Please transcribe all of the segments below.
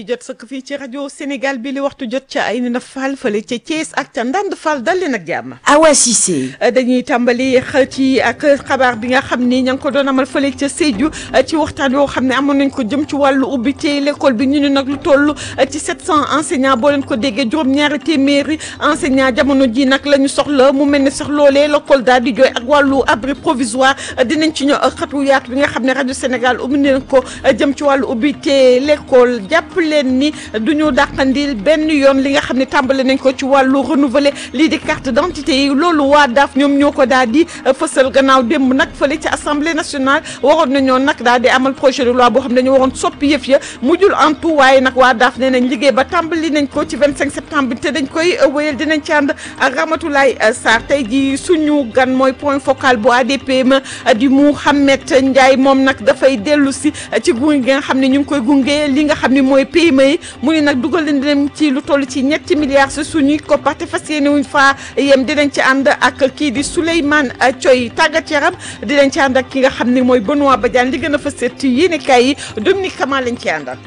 jot sëkk fii ci rajo Sénégal bi li waxtu jot ca ay na Fall fële ca Thiès ak ca Ndande Fall dal leen ak jàmm. Awa Cissé. dañuy tàmbali ci ak xabaar bi nga xam ni ña ngi ko doon amal fële ca Sédhiou ci waxtaan woo xam ne amoon nañ ko jëm ci wàllu ubbi te l'école bi ñu ne nag lu toll ci 700 enseignants boo leen ko déggee juróom-ñaari téeméeri enseignants jamono ji nag la ñu soxla mu mel ne sax loolee l'école daal di jooy ak wàllu abri provisoire dinañ ci ñëw xatu yaatu bi nga xam ne rajo Sénégal ubbi nañ ko jëm ci wàllu ubbi te l'école jàpp leen ni du ñu dàqandil benn yoon li nga xam ne tàmbale nañ ko ci wàllu renouveler lii di carte d'identité yi loolu waa daaf ñoom ñoo ko daal di fësal gannaaw démb nag fële ci assemblée nationale waroon nañoo nag daal di amal projet de loi boo xam ne dañu waroon soppi yëf ya mujjul en tout waaye nag waa daaf nee nañ liggéey ba tàmbali nañ ko ci 25 septembre bi te dañ koy wéyal dinañ ci ànd ak Ramatoulaye Sarr tey ji suñu gan mooy point focal bu ADPM di Mouhamed Ndiaye moom nag dafay dellu si ci gunge gi nga xam ne ñu ngi koy gunge li nga xam ne mooy PME yi mu ne nag dugal nañ dem ci lu toll ci ñetti milliards si suñuy koppar te fas yéene wuñ faa yem dinañ ci ànd ak kii di Souleymane Thioy tàggat yaram dinañ ci ànd ak ki nga xam ne mooy Benoît Badiane li gën a fës ci yéenekaay yi Dominique Kama lañ ci àndal.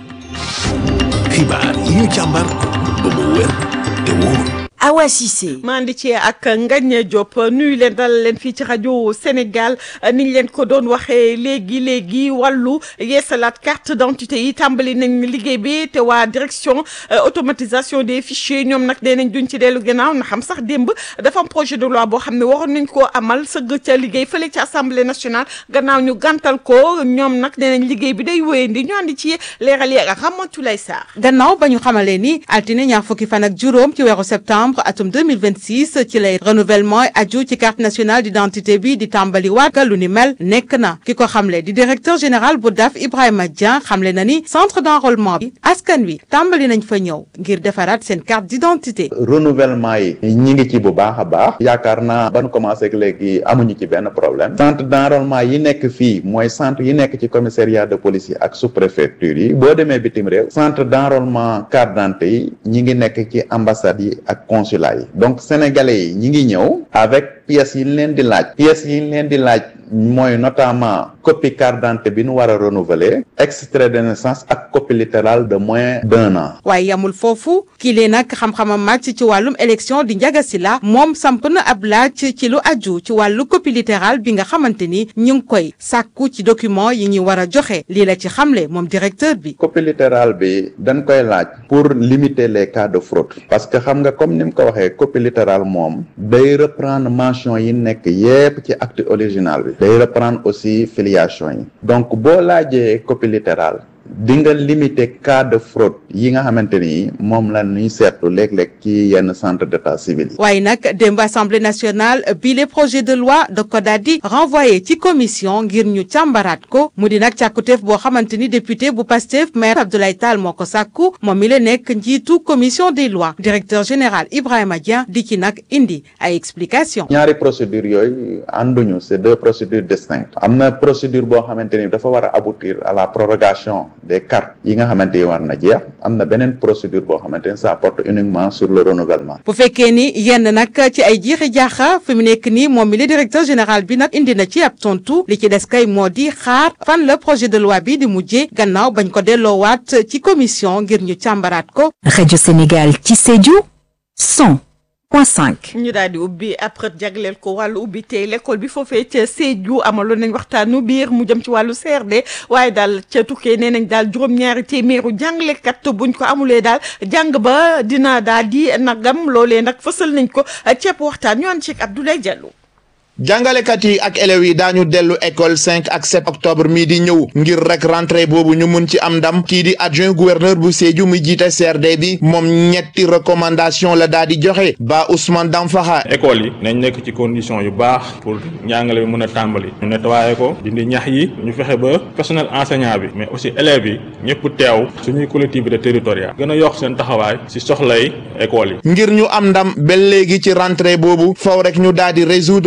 xibaar yi ñu càmbar ba mu wér te wóor. Awa Cissé. maa ngi ci ak Ngagne Diop nuyu leen dalal leen fii ci rajo Sénégal ni ñu leen ko doon waxee léegi léegi wàllu yeesalaat carte d'identité yi tàmbali nañ liggéey bi te waa direction automatisation des fichiers ñoom nag nee nañ duñ ci dellu gannaaw na xam sax démb dafa am projet de loi boo xam ne waroon nañ koo amal sëgg ca liggéey fële ci assemblée nationale gannaaw ñu gàntal ko ñoom nag nee nañ liggéey bi day wéyandi ñu andi ci leeral yi ak Ramatoulaye Sarr. gannaaw ba ñu xamalee ni altine ñaar fukki fan ak juróom ci weeru septembre. atum 2026 ci lay renouvellement aju ci carte nationale d'identité bi di tàmbali waat lu ni mel nekk na ki ko xamle di directeur général bu DAF Ibrahima Dieng xamle na ni centre d'enrôlement bi askan wi tàmbali nañ fa ñëw ngir defaraat seen carte d'identité renouvellement yi ñi ngi ci bu baax a baax yaakaar naa ban commencé ak léegi amuñu ci benn problème centre d'enrôlement yi nekk fii mooy centre yi nekk ci commissariat de police yi ak sous-préfecture yi boo demee bitim réew centre d'enrôlement carte d'identité yi ñi ngi nekk ci ambassades yi ak consulat yi donc sénégalais yi ñi ngi ñëw avec pièces yi ñu leen di laaj pièces yi ñu leen di laaj mooy notamment copie carte d'identité bi nu war a renouveler extrait de naissance ak copie littérale de moins d'un an waaye yamul foofu kii lee nag xam-xamam màcc ci wàllum élection di Ndiaga Sylla moom samp na ab laaj ci lu aju ci wàllu copie littérale bi nga xamante ni ñu ngi koy sàkku ci document yi ñu war a joxe lii la ci xamle moom directeur bi copie littérale bi dañ koy laaj pour limiter les cas de fraude parce que xam nga comme ni mu ko waxee copie littérale moom day reprendre mention yi nekk yépp ci acte original bi day reprendre aussi filiation yi donc boo laajee copie littérale di nga limiter cas de fraude yi nga xamante ni moom la ñuy seetlu léeg-léeg ci yenn centre d'état civil yi. waaye nag démb assemblée nationale bii les projets de loi da ko daal di renvoyé ci commission ngir ñu càmbaraat ko mu di nag càkkutéef boo xamante ni député bu Pastef maire Abdoulaye Tall moo ko sàkku moom mi la nekk njiitu commission des lois directeur général Ibrahima Dieng di ci nag indi ay explications. ñaari procédure yooyu ànduñu c'est deux procédures distinctes am na procédure boo xamante ni dafa war a aboutir à la prorogation. des cartes yi nga xamante ni war na jeex am na beneen procédure boo xamante ni ça porte uniquement sur le renouvellement. bu fekkee ni yenn nag ci ay jiixi jaaxa fi mu nekk nii moom mi le directeur général bi nag indi na ci ab tontu li ci des kay moo di xaar fan la projet de loi bi di mujjee gannaaw bañ ko delloowaat ci commission ngir ñu càmbaraat ko. rajo Sénégal ci Sédhiou 100. point 5. ñu daal di ubbi après jagleel ko wàllu ubbi tey l'école bi foofee ca Sédhiou amaloon nañ waxtaanu biir mu jëm ci wàllu CRD waaye daal ca tukkee nee nañ daal juróom-ñaari téeméeru jàngalekat buñ ko amulee daal jàng ba dina daal di nagam loolee nag fësal nañ ko ceeb waxtaan ñu ànd ci Abdoulaye Diallo. jàngalekat yi ak élèves yi daañu dellu école 5 ak 7 octobre mii di ñëw ngir rek rentrée boobu ñu mun ci am ndam kii di adjoint gouverneur bu Sédhiou muy jiite CRD bi moom ñetti recommandation la daal di joxe ba Ousmane Damfaxa école yi nañ nekk ci condition yu baax pour njàngale bi mën a tàmbali ñu nettoyé ko dindi ñax yi ñu fexe ba personnel enseignant bi mais aussi élèves yi ñëpp teew suñuy collectivité territoriale gën a yokk seen taxawaay ci soxlay école yi ngir ñu am ndam ba léegi ci rentrée boobu faw rek ñu daal di résoudre déficit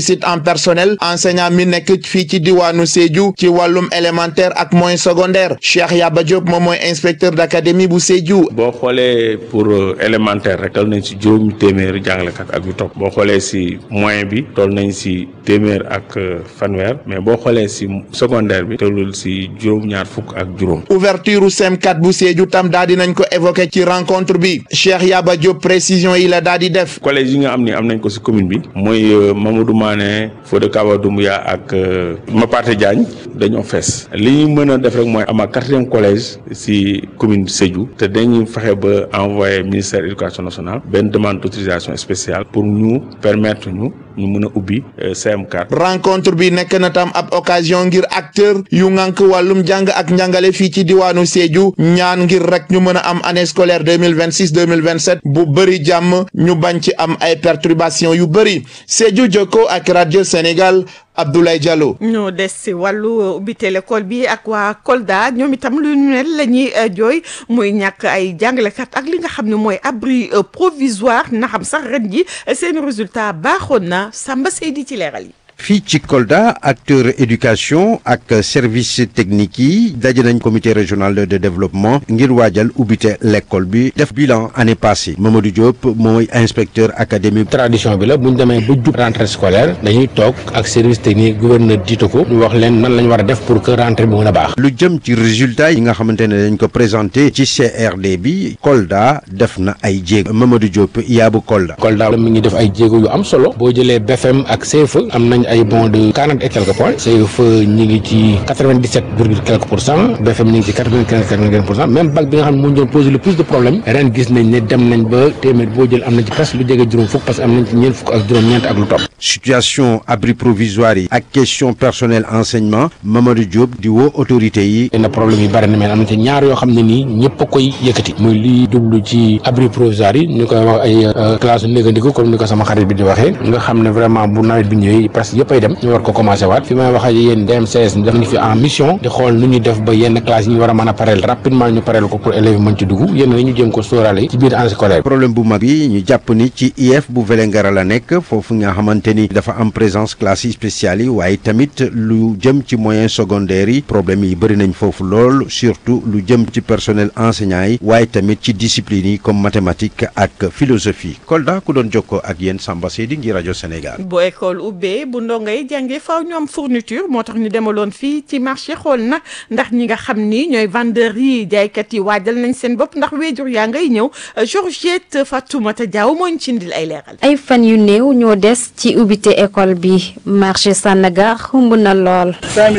déficit en personnel enseignant mi nekk fii ci diwaanu Sédhiou ci wàllum élémentaire ak moyen secondaire Cheikh Yaba Diop moom mooy inspecteur d'académie bu Sédhiou. boo xoolee pour élémentaire rek toll nañ si juróomi téeméeri jàngalekat ak yu topp boo xoolee si moyen bi toll nañ si téeméer ak fanweer mais boo xoolee si secondaire bi tollul si juróom-ñaar fukk ak juróom. ouverture CM4 bu Sédhiou tam daal di nañ ko évoqué ci rencontre bi Cheikh Yaba Diop précision yi la daal di def. collège yi nga am ni am nañ ko si commune bi mooy Mamadou Mané Fodé Kaba Doumbouya ak Mapate Diagne dañoo fees li ñu mën a def rek mooy ama quatrième collège si commune Sédhiou te dañuy fexe ba envoyé ministère éducation nationale benn demande d'autorisation spéciale pour ñu permettre ñu ñu mën a ubbi CM4. rencontre bi nekk na tam ab occasion ngir acteur yu ngànk wàllum jàng ak njàngale fii ci diwaanu Sédhiou ñaan ngir rek ñu mën a am année scolaire deux mille vingt six deux mille vingt sept bu bëri jàmm ñu bañ ci am ay perturbations yu bëri Sédhiou Jokko ak rajo Sénégal. Abdoulaye Diallo. ñoo des si wàllu ubbite l'école bi ak waa Kolda ñoom itam lu ñu mel la ñuy jooy muy ñàkk ay jàngalekat ak li nga xam ne mooy abri provisoire na xam sax ren ji seen résultat baaxoon na Samba Seydi ci leeral yi. fii ci Kolda acteur éducation ak service technique yi daje nañ comité régional de développement ngir waajal ubbite l'école bi def bilan année passée Mamadou Diop mooy inspecteur académique. tradition bi la bu ñu demee ba jub rentrée scolaire dañuy toog ak service technique gouverneur jiite ko ñu wax leen nan la ñu war a def pour que rentrée bi mën a baax. lu jëm ci résultat yi nga xamante ne dañ ko présenté ci CRD bi Kolda def na ay jéego Mamadou Diop yaabu Kolda. Kolda mi ngi def ay jéego yu am solo boo jëlee BFM ak CFE am nañ ay bons de quarante et quelques points CFE ñi ngi ci quatre-vingt-dix-sept virgule quelques pour cent BFM ñi ngi ci quatre-vingt-quinze quatre-vingt-quinze pour cent même bac bi nga xam ne moo ñu doon posé le plus de problème ren gis nañ ne dem nañ ba téeméer boo jël am na ci presque lu jege juróom fukk parce que am nañ ci ñeent fukk ak juróom-ñeent ak lu topp. situation abri provisoire yi ak question personnel enseignement Mamadou Diop di woo autorité yi. na problème yi bari na mais am na ci ñaar yoo xam ne nii ñëpp a koy yëkkati. muy liy jublu ci abri provisoire yi ñu koy wax ay classe négandiku comme ni ko sama xarit bi di waxee nga xam ne vraiment bu nawet bi ñëwee presque yëpp ay dem ñu war ko commencé waat fi may wax ak yéen DMCS def ñu fi en mission di xool nu ñuy def ba yenn classe yi ñu war a mën a pareel rapidement ñu pareel ko pour élèves yi mën ci dugg yéen ñu jéem ko sóoraale ci biir année scolaire problème bu mag yi ñu jàpp ni ci IEF bu Vélingara la nekk foofu nga xamante ni dafa am présence classe yi spéciale yi waaye tamit lu jëm ci moyens secondaires yi problème yi bëri nañ foofu lool surtout lu jëm ci personnel enseignant yi waaye tamit ci discipline yi comme mathématique ak philosophie Kolda ku doon jokkoo ak yéen Samba Seydi ngi rajo Sénégal. bu école ubbee bu ndongo yi jàngee faaw ñu am fourniture moo tax ñu demaloon fii ci marché xool na ndax ñi nga xam ni ñooy vendeurs yi jaaykat yi waajal nañ seen bopp ndax weejur yaa ngay ñëw Georgette Fatoumata Diaw moo ñu ci indil ay leeral. ay fan yu néew ñoo des ci ubbite école bi marché Sandaga xumb na lool.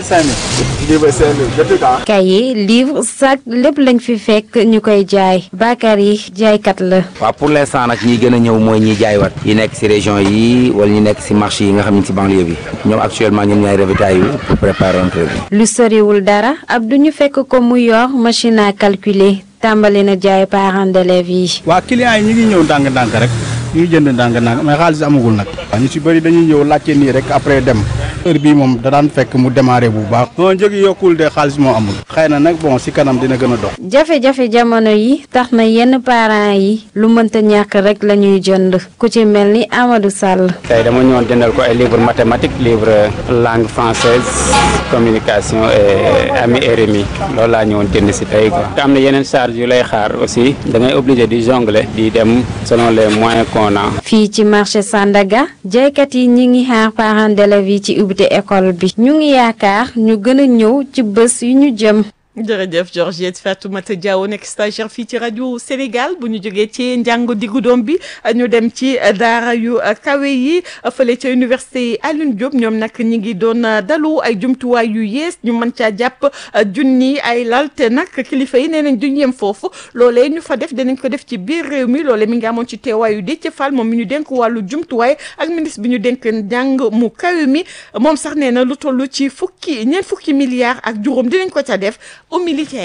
cahier livre sac lépp lañ fi fekk ñu koy jaay baakaar yi jaaykat la. waaw pour l'instant nag ñi gën a ñëw mooy ñi jaaywaat yi nekk ci région yi wala ñi nekk ci marché yi nga xam ne ci banlieue bi ñoom actuellement ñoom ñaay ravitaay yu pour préparer rentrée bi. lu soriwul dara ab du ñu fekk ko mu yor machine à calculer tàmbali na jaay parents d'élèves yi. waa clients yi ñu ngi ñëw ndànk-ndànk rek ñu ngi jënd ndànk-ndànk mais xaalis amagul nag. ñu ci bëri dañuy ñëw laajte nii rek après dem. heure bii moom da daan fekk mu démarré bu baax. non njëg yi yokkul de xaalis moo amul. xëy na nag bon ci kanam dina gën a dox. jafe-jafe jamono yi tax na yenn parents yi lu mënta ñàkk rek la ñuy jënd ku ci mel ni Amadou Sall. tey dama ñëwoon jëndal ko ay livre mathématique livre langue française communication et ami RMI loolu laa ñëwoon jënd ci tey quoi. te am na yeneen charge yu lay xaar aussi da ngay obligé di jongler di dem selon les moyens qu'on a. fii ci marché Sandaga jaaykat yi ñi ngi xaar parents d'élèves yi ci ubbite école bi ñu ngi yaakaar ñu gën a ñëw ci bés yu ñu jëm. jërëjëf Georgette Fatoumata Diaw nekk stagiaire fii ci rajo Sénégal bu ñu jógee ci njàng diggu doom bi ñu dem ci daara yu kawe yi fële ca université Alioune Diop ñoom nag ñi ngi doon dalu ay jumtuwaay yu yees ñu mën caa jàpp junni ay lal te nag kilifa yi nee nañ duñ yem foofu loolee ñu fa def danañ ko def ci biir réew mi loolee mi ngi amoon ci teewaayu Déthié Fall moom mi ñu dénk wàllu jumtuwaay ak ministre bi ñu dénk njàng mu kawe mi moom sax nee na lu toll ci fukki ñeent fukki milliards ak juróom dinañ ko ca def umili ci ay leeral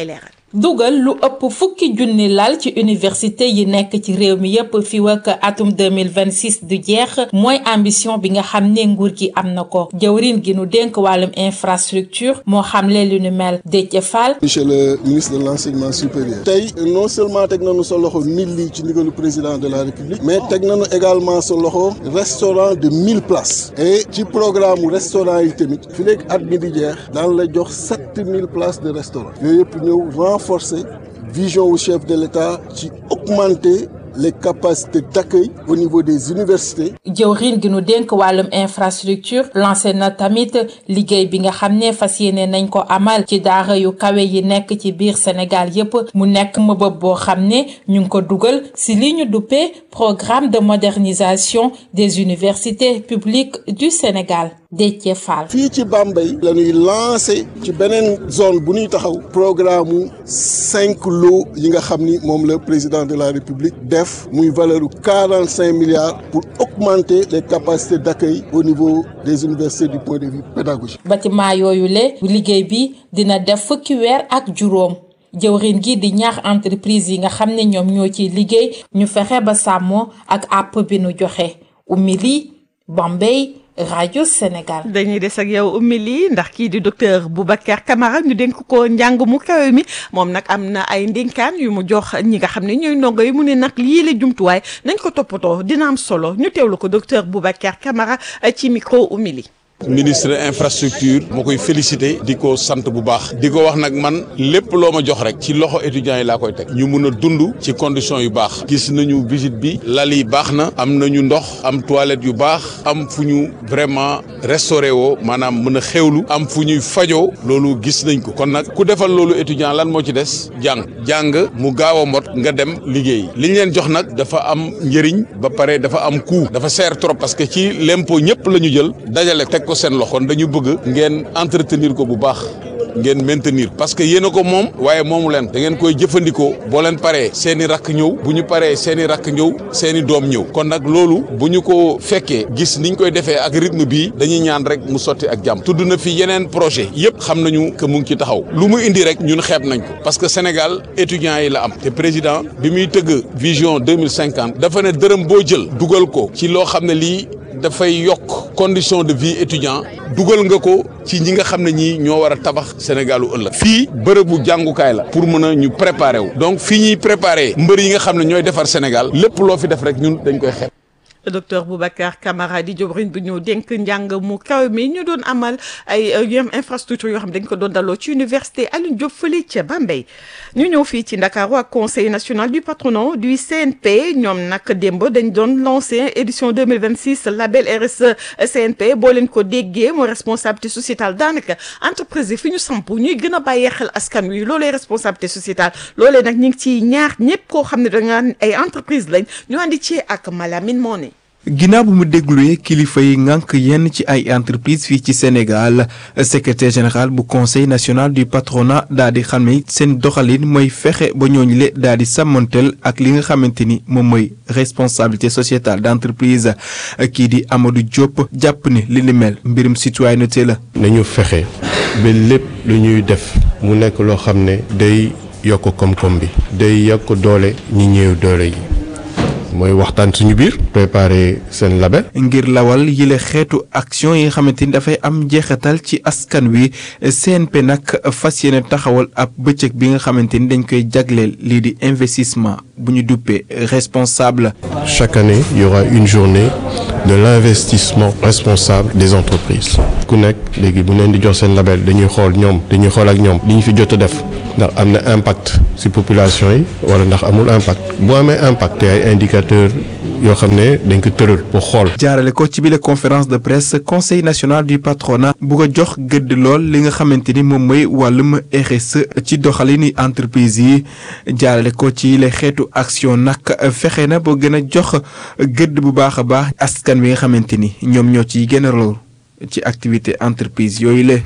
dugal lu ëpp fukki junni lal ci université yi nekk ci réew mi yépp fi ak atum 2026 du jeex mooy ambition bi nga xam ne nguur gi am na ko jëwrin gi nu dénk wàllum infrastructure moo xamle lu nu mel Déthié Fall monsieur le ministre de l'enseignement supérieur tey non seulement teg nañu sa loxo mille lits ci ndigalu président de la république mais teg nañu également sa loxo restaurant de mille places et ci programme restaurant yi tamit fi léegi at mi di jeex daan la jox sept mille places de restaurant yooyu yëpp ñëw renforcer vision wu chef de l'État ci augmenter les capacités d'accueil au niveau des universités. jëwriñ gi nu dénk wàllum infrastructure lancé na tamit liggéey bi nga xam ne fas yéene nañ ko amal ci daara yu kawe yi nekk ci biir Sénégal yépp mu nekk mëbëb boo xam ne ñu ngi ko dugal ci li ñu duppee programme de modernisation des universités publiques du Sénégal Déthié Fall. fii ci Bambey la ñuy lancé ci beneen zone bu ñuy taxaw programme mu cinq lots yi nga xam ni moom la président de la République def muy valeur u quarante cinq milliards pour augmenter les capacités d'accueil au niveau des universités du point de vue pédagogique. bâtiment yooyu le liggéey bi dina def fukki weer ak juróom. jëwrin gi di ñaax entreprise yi nga xam ne ñoom ñoo ciy liggéey ñu fexe ba sàmmoo ak àpp bi nu joxe Oumy Bambey rajo Sénégal. dañuy des ak yow umili ndax kii di docteur Boubacar Camara ñu dénk ko njàng mu kawe mi moom nag am na ay ndénkaan yu mu jox ñi nga xam ne ñooy ndongo yi mu ne nag lii la jumtuwaay nañ ko toppatoo dina am solo ñu teewlu ko docteur Boubacar Camara ci micro umili. ministre infrastructure moo koy félicité di ko sant bu baax di ko wax nag man lépp loo ma jox rek ci loxo étudiants yi laa koy teg ñu mun a dund ci conditions yu baax gis nañu visite bi lal yi baax na am nañu ndox am toilette yu baax am fu ñu vraiment restauré woo maanaam mën a xewlu am fu ñuy fajoo loolu gis nañ ko kon nag ku defal loolu étudiant lan moo ci des jàng jàng mu gaaw a mot nga dem liggéey li ñu leen jox nag dafa am njëriñ ba pare dafa am coût dafa seer trop parce que ci l'impôt ñëpp la ñu jël dajale teg ko seen loxo kon dañu bëgg ngeen entretenir ko bu baax ngeen maintenir parce que yéen a ko moom waaye moomu leen da ngeen koy jëfandikoo boo leen paree seeni rakk ñëw bu ñu paree seeni rakk ñëw seeni doom ñëw kon nag loolu bu ñu ko fekkee gis niñ koy defee ak rythme bii dañuy ñaan rek mu sotti ak jàmm tudd na fi yeneen projet yépp xam nañu que mu ngi ci taxaw lu mu indi rek ñun xeeb nañ ko parce que Sénégal étudiants yi la am te président bi muy tëgg vision deux mille cinquante dafa ne dërëm boo jël dugal ko ci loo xam ne lii dafay yokk condition de vie étudiant dugal nga ko ci ñi nga xam ne ñii ñoo war a tabax Sénégalu ëllëg fii bërëbu jàngukaay la pour mën a ñu préparer wu donc fii ñuy préparer mbër yi nga xam ne ñooy defar Sénégal lépp loo fi def rek ñun dañ koy xeeb. docteur Boubacar Camara di jobrin bu ñu dénk njàng mu kaw mi ñu doon amal ay yem infrastructure yoo xam dañ ko doon daloo ci université Alioune Diop fële ca Bambey ñu ñëw fii ci Ndakaaru ak conseil national du patronat du CNP ñoom nag démb dañ doon lancé édition 2026 label RSE CNP boo leen ko déggee mooy responsabilité sociétale daanaka entreprise yi fi ñu samp ñuy gën a bàyyee xel askan wi loolee responsabilité sociétale loolee nag ñu ngi ci ñaar ñëpp koo xam ne da nga ay entreprise lañ ñu andi ci ak Malamine Moné ginnaaw bu mu dégluwee kilifa yi ngànk yenn ci ay entreprise fii ci Sénégal secrétaire général bu conseil national du patronat daal di xam ne seen doxalin mooy fexe ba ñooñu le daal di sàmmanteel ak li nga xamante ni moom mooy responsabilité sociétale d'entreprise kii di Amadou Diop jàpp ni li ni mel mbirum citoyenneté la. nañu fexe ba lépp lu ñuy def mu nekk loo xam ne day yokk koom-koom bi day yokk doole ñi ñëw doole yi. mooy waxtaan suñu biir préparer seen label. ngir lawal yile xeetu action yi nga xamante ni dafay am jeexital ci askan wi CNP nag fas yéene taxawal ab bëccëg bi nga xamante ni dañ koy jagleel lii di investissement bu ñu duppee responsable. chaque année il y aura une journée de l'investissement responsable des entreprises. ku nekk léegi bu leen di jox seen label dañuy xool ñoom dañuy xool ak ñoom li ñu fi jot a def ndax am na impact ci population yi wala ndax amul impact bu amee impact te ay indicateurs yoo xam ne dañ ko tëral pour xool. jaarale ko ci bile conférence de presse conseil national du patronat bu ko jox gëdd lool li nga xamante ni moom mooy wàllum RSE ci doxalini entreprise yi jaarale ko ci le xeetu action nag fexe na ba gën a jox gëdd bu baax a baax askan wi nga xamante ni ñoom ñoo ciy gën a lool ci activité entreprise yooyu la.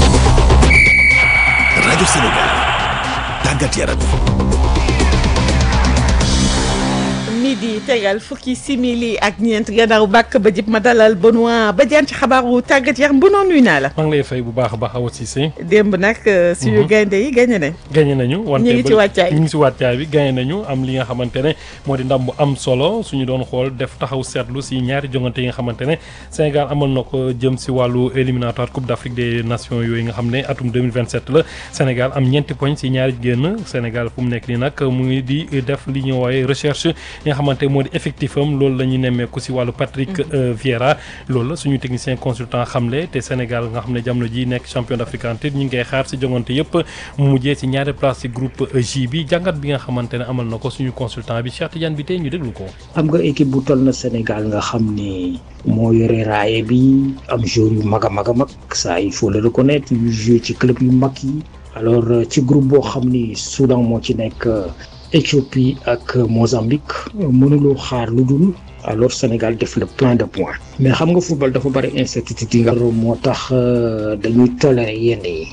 rajo Sénégal tàggat yaram. midi tegal fukki simili ak ñeent gannaaw bàkk ba jib ma dalal Benoît Badiane ci xabaaru tàggat yaram bu noonu nuyu naa la. maa ngi lay fay bu baax a baax Awa Cissé. démb nag suñu gaynde yi gagné nañ. gagné nañu wante ñu ngi ci wàccaay ñu ngi ci wàccaay bi gagné nañu am li nga xamante ne moo di ndam bu am solo suñu doon xool def taxaw seetlu si ñaari jongante yi nga xamante ne Sénégal amal na ko jëm si wàllu éliminatoire Coupe d'Afrique des Nations yooyu nga xam ne atum 2027 la Sénégal am ñeenti poñ si ñaari génn Sénégal fu mu nekk nii nag mu ngi di def li ñu wooye recherche yi nga xamante moo di effectif am loolu la ñuy nemmeeku si wàllu Patrick Vieira loolu la suñu technicien consultant xamle te Sénégal nga xam ne jamono ji nekk champion d'Afrique en titre ñu ngi koy xaar si jongante yëpp mu mujjee si ñaari place si groupe J bi jàngat bi nga xamante ne amal na ko suñu consultant bi Cheikh Tidiane bi tey ñu déglu ko. xam nga équipe bu toll na Sénégal nga xam ne moo yore raaye bi am joueur yu mag a mag a mag ça il faut le reconnaître yu joué ci club yu mag yi alors ci groupe boo xam ni Soudan moo ci nekk Éthiopie ak Mozambique mënuloo xaar lu dul alors Sénégal def le plein de points mais xam nga football dafa bari incertitude yi nga moo tax dañuy tolérer yenn yi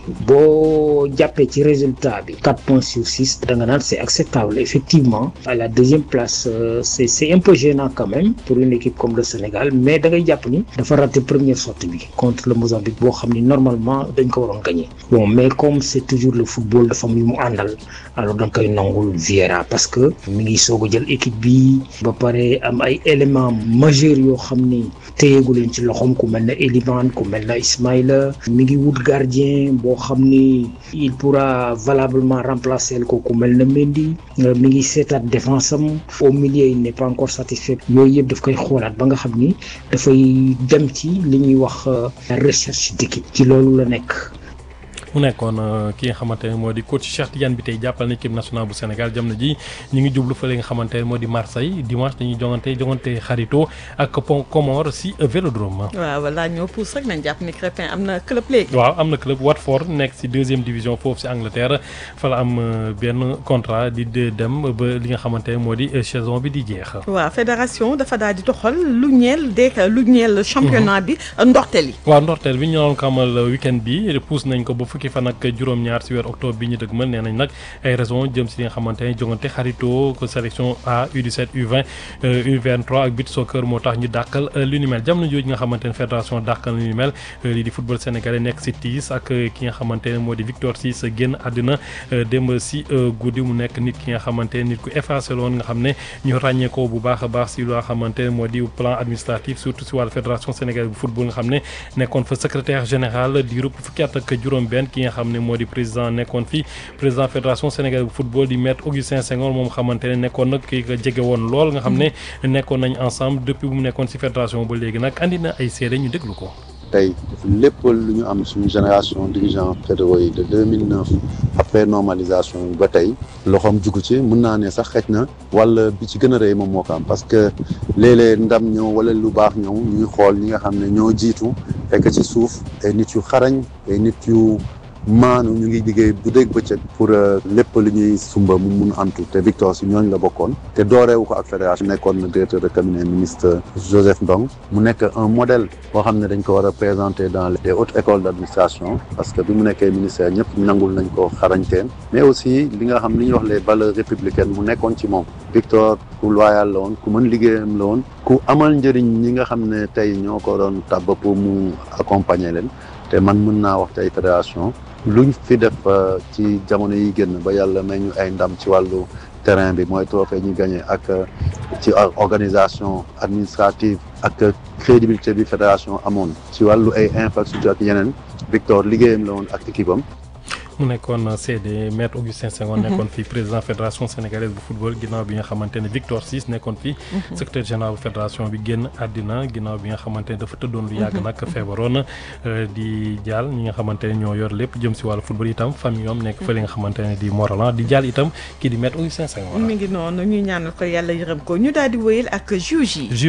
boo jàppee ci résultat bi quatre points sur six da nga naan c'est acceptable effectivement à la deuxième place c'est c'est un peu gênant quand même pour une équipe comme le Sénégal mais da ngay jàpp ni dafa raté première sortie bi contre le Mozambique boo xam ni normalement dañ ko waroon gagner bon mais comme c'est toujours le football dafa am yu mu àndal alors da nga koy nangul Vieira parce que mi ngi soog a jël équipe bi ba pare am ay éléments majeurs yoo xam ni téyeegu leen ci loxoom ku mel na Eliman ku mel na Ismaïla mi ngi wut gardien boo xam ni il pourra valablement remplacer ko ku mel na Mendy mi ngi seetaat défense am au milieu il n'est pas encore satisfait yooyu yëpp daf koy xoolaat ba nga xam ni dafay dem ci li ñuy wax recherche d'équipe ci loolu la nekk. mu nekkoon ki nga xamante ne moo di coach Cheikh Tidiane bi tey jàppal na équipe nationale bu Sénégal jamono ji ñu ngi jublu fële nga xamante ne moo di Marseille dimanche dañuy jongante jongante xarito ak pont Comore si Vélodrome. waaw voilà ñoo pousse rek nañ jàpp ni Crépin am na club léegi. waaw am na club Watford nekk si deuxième division foofu si Angleterre fa la am benn contrat di dem ba li nga xamante ne moo di saison bi di jeex. waaw fédération dafa daal di toxal lu ñeel de lu ñeel championnat bi ndorteel yi. waaw ndorteel bi ñu doon ko amal weekend bi pousse nañ ko ba fukki fan ak juróom-ñaar si weer octobre bi ñu dëgmal nee nañ nag ay raison jëm si li nga xamante ne jongante xaritoo ko sélection A U17 U20 U23 ak beach soccer moo tax ñu dàkkal lu ni mel jamono jooju nga xamante ne fédération dàkkal lu ni mel lii di football sénégalais nekk si tiis ak ki nga xamante ne moo di Victor Ciss génn àddina démb si guddi mu nekk nit ki nga xamante ne nit ku effacé loon nga xam ne ñu ràññee ko bu baax a baax si loo xamante ne moo di plan administratif surtout si wàllu fédération sénégalaise bu football nga xam ne nekkoon fa secrétaire général di rupp fukki at ak juróom-benn ki nga xam ne moo di président nekkoon fi président fédération sénégalaise bu football di maître Augustin Senghor moom xamante ne nekkoon nag ki nga jege woon lool nga xam ne nekkoon nañ ensemble depuis bu mu nekkoon ci fédération ba léegi nag andi na ay seede ñu déglu ko. tey lépp lu ñu am suñu génération dirigeants fédéraux yi de 2009 après normalisation ba tey loxoom jugu ci mën naa ne sax xëj na wala bi ci gën a rëy moom moo ko am parce que léeg-léeg ndam ñëw wala lu baax ñëw ñuy xool ñi nga xam ne ñoo jiitu fekk ci suuf ay nit yu xarañ ay nit yu maanu ñu ngi liggéey bu dégg bëccëg pour lépp lu ñuy sumba mu mun antu te Victor si ñooñu la bokkoon te dooreewu ko ak fédération nekkoon na directeur de cabinet ministre Joseph Ndong mu nekk un modèle boo xam ne dañ ko war a présenter dans les hautes écoles d'administration parce que bi mu nekkee ministère ñëpp nangul nañ ko xarañteen mais aussi li nga xam li ñuy wax les valeurs républicaines mu nekkoon ci moom Victor ku loyal la woon ku mën liggéeyam la woon ku amal njëriñ ñi nga xam ne tey ñoo ko doon tàbb pour mu accompagner leen te man mën naa wax tey fédération luñ fi def ci jamono yi génn ba yàlla may ñu ay ndam ci wàllu terrain bi mooy trophée ñu gagné ak ci organisation administrative ak crédibilité bi fédération amoon ci wàllu ay infrastructure ak yeneen Victor liggéeyam la woon ak équipe am mu nekkoon CD maître Augustin Senghor nekkoon fi président fédération sénégalaise bu football ginnaaw bi nga xamante ne Victor Ciss nekkoon fi secrétaire général bu fédération bi génn àddina ginnaaw bi nga xamante ne dafa tëddoon lu yàgg nag feebaroon di jaal ñi nga xamante ne ñoo yor lépp jëm si wàllu football itam famille am nekk fa li nga xamante ne di Moralan di jaal itam kii di maître Augustin Senghor mi ngi noonu ñuy ñaanal ko yàlla yërëm ko ñu daal di wéyal ak juge yi